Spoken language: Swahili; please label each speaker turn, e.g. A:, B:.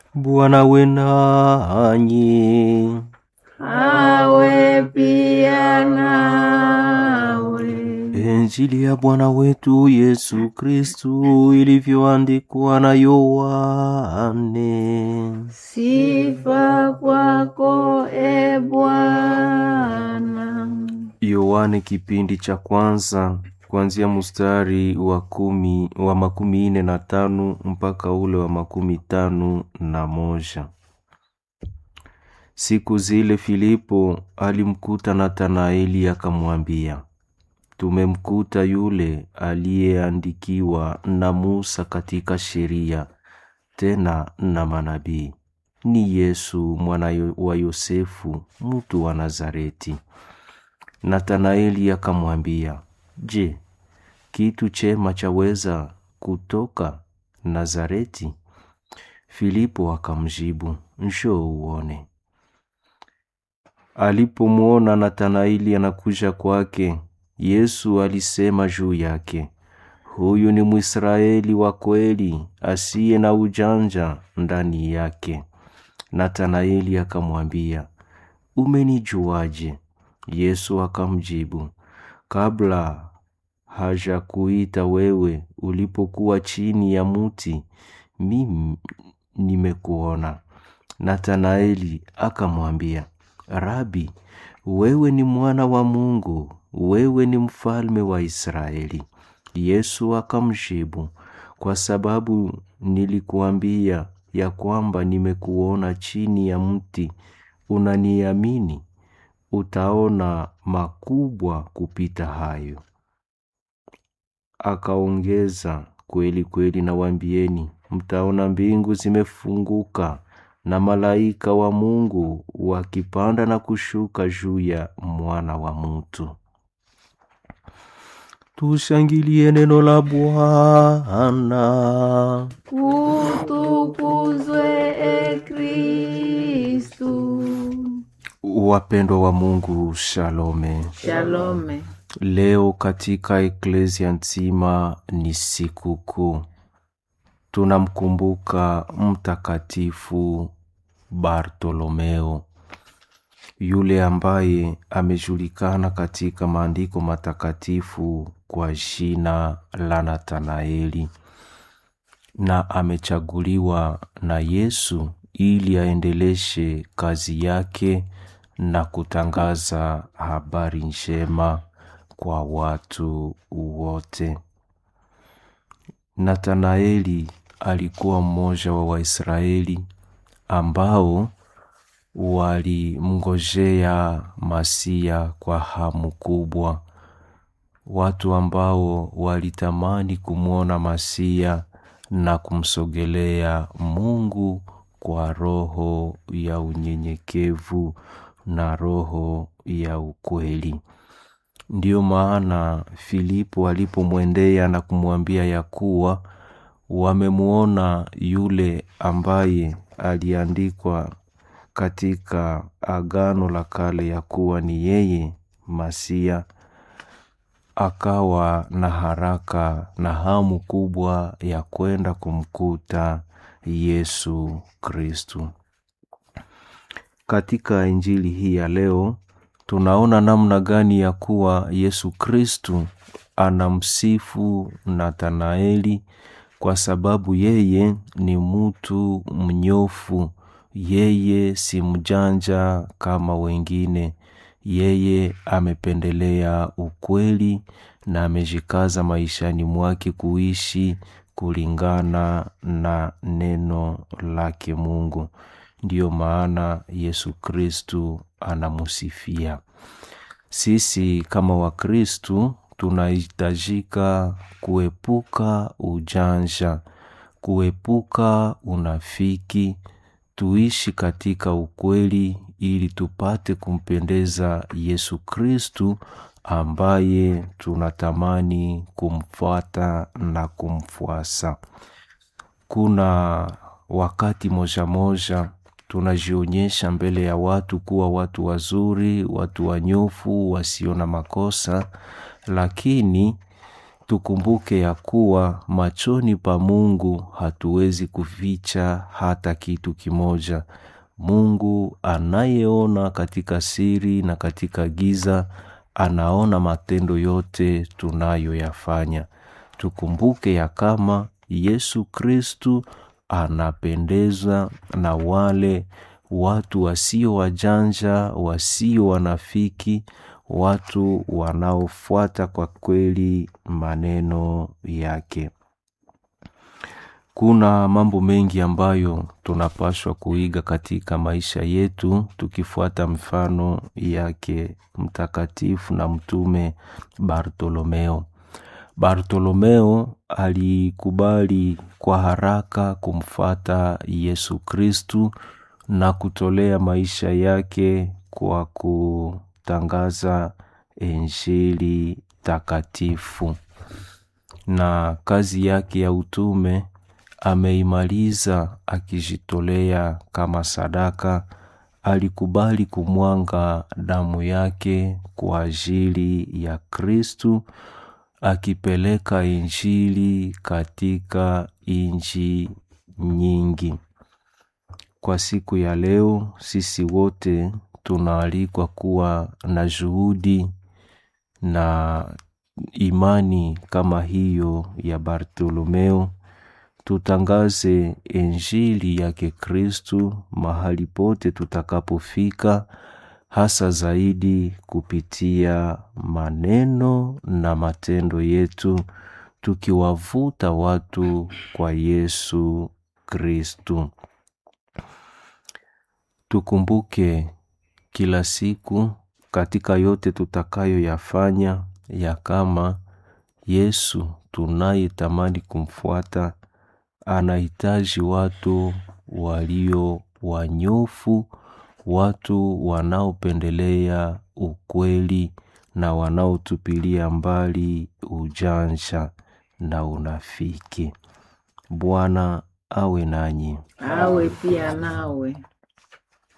A: Bwana we nanyi.
B: awe pia nawe.
A: Injili ya Bwana wetu Yesu Kristu ilivyoandikwa na Yohane.
B: Sifa kwako e Bwana.
A: Yohane kipindi cha kwanza kuanzia mstari wa kumi wa makumi ine na tano mpaka ule wa makumi tano na moja. Siku zile Filipo alimkuta Nathanaeli akamwambia, tumemkuta yule aliyeandikiwa na Musa katika sheria, tena na manabii, ni Yesu mwana yo- wa Yosefu, mtu wa Nazareti. Nathanaeli akamwambia, Je, kitu chema chaweza kutoka Nazareti? Filipo akamjibu, njoo uone. Alipomwona Nathanaeli anakuja kwake, Yesu alisema juu yake, huyu ni Mwisraeli wa kweli, asiye na ujanja ndani yake. Nathanaeli akamwambia, umenijuaje? Yesu akamjibu, kabla hajakuita wewe, ulipokuwa chini ya muti, mimi nimekuona. Nathanaeli akamwambia, Rabi, wewe ni mwana wa Mungu, wewe ni mfalme wa Israeli. Yesu akamjibu, kwa sababu nilikuambia ya kwamba nimekuona chini ya mti, unaniamini? Utaona makubwa kupita hayo. Akaongeza, kweli kweli nawaambieni, mtaona mbingu zimefunguka na malaika wa Mungu wakipanda na kushuka juu ya mwana wa mtu. Tushangilie neno la Bwana.
B: Utukuzwe e Kristu.
A: Wapendwa wa Mungu, shalome.
B: Shalome.
A: Leo katika eklesia nzima ni siku kuu, tunamkumbuka Mtakatifu Bartolomeo, yule ambaye amejulikana katika maandiko matakatifu kwa jina la Nathanaeli na amechaguliwa na Yesu ili aendeleshe kazi yake na kutangaza habari njema kwa watu wote. Nathanaeli alikuwa mmoja wa Waisraeli ambao walimngojea Masia kwa hamu kubwa, watu ambao walitamani kumwona Masia na kumsogelea Mungu kwa roho ya unyenyekevu na roho ya ukweli. Ndiyo maana Filipo alipomwendea na kumwambia ya kuwa wamemwona yule ambaye aliandikwa katika Agano la Kale ya kuwa ni yeye Masia, akawa na haraka na hamu kubwa ya kwenda kumkuta Yesu Kristu. Katika Injili hii ya leo tunaona namna gani ya kuwa Yesu Kristu anamsifu Nathanaeli kwa sababu yeye ni mtu mnyofu, yeye si mjanja kama wengine. Yeye amependelea ukweli na amejikaza maishani mwake kuishi kulingana na neno lake Mungu. Ndiyo maana Yesu Kristu anamusifia. Sisi kama Wakristu tunahitajika kuepuka ujanja, kuepuka unafiki, tuishi katika ukweli ili tupate kumpendeza Yesu Kristu ambaye tunatamani kumfuata na kumfuasa. Kuna wakati moja moja tunajionyesha mbele ya watu kuwa watu wazuri, watu wanyofu, wasio na makosa, lakini tukumbuke ya kuwa machoni pa Mungu hatuwezi kuficha hata kitu kimoja. Mungu anayeona katika siri na katika giza, anaona matendo yote tunayoyafanya. Tukumbuke ya kama Yesu Kristu anapendeza na wale watu wasio wajanja, wasio wanafiki, watu wanaofuata kwa kweli maneno yake. Kuna mambo mengi ambayo tunapaswa kuiga katika maisha yetu tukifuata mfano yake mtakatifu na mtume Bartolomeo. Bartolomeo alikubali kwa haraka kumfata Yesu Kristu na kutolea maisha yake kwa kutangaza Injili takatifu. Na kazi yake ya utume ameimaliza akijitolea kama sadaka. Alikubali kumwanga damu yake kwa ajili ya Kristu, akipeleka Injili katika nchi nyingi. Kwa siku ya leo, sisi wote tunaalikwa kuwa na juhudi na imani kama hiyo ya Bartolomeo. Tutangaze Injili yake Kristu mahali pote tutakapofika, hasa zaidi kupitia maneno na matendo yetu, tukiwavuta watu kwa Yesu Kristu. Tukumbuke kila siku katika yote tutakayoyafanya ya kama Yesu tunayetamani kumfuata anahitaji watu walio wanyofu, watu wanaopendelea ukweli na wanaotupilia mbali ujanja na unafiki. Bwana awe nanyi.
B: awe pia nawe.